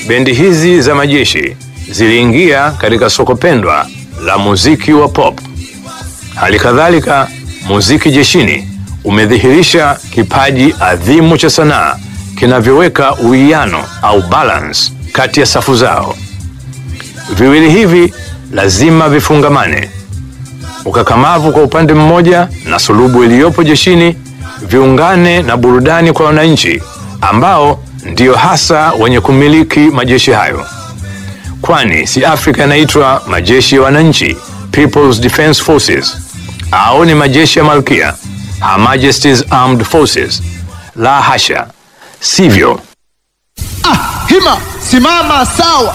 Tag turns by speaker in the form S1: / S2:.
S1: bendi hizi za majeshi ziliingia katika soko pendwa la muziki wa pop. Hali kadhalika, muziki jeshini umedhihirisha kipaji adhimu cha sanaa kinavyoweka uwiano au balance kati ya safu zao. Viwili hivi lazima vifungamane. Ukakamavu kwa upande mmoja na sulubu iliyopo jeshini viungane na burudani kwa wananchi ambao ndio hasa wenye kumiliki majeshi hayo, kwani si Afrika yanaitwa majeshi ya wananchi, People's Defense Forces, au ni majeshi ya malkia, Her Majesty's Armed Forces? La hasha, sivyo.
S2: Ah, hima simama sawa.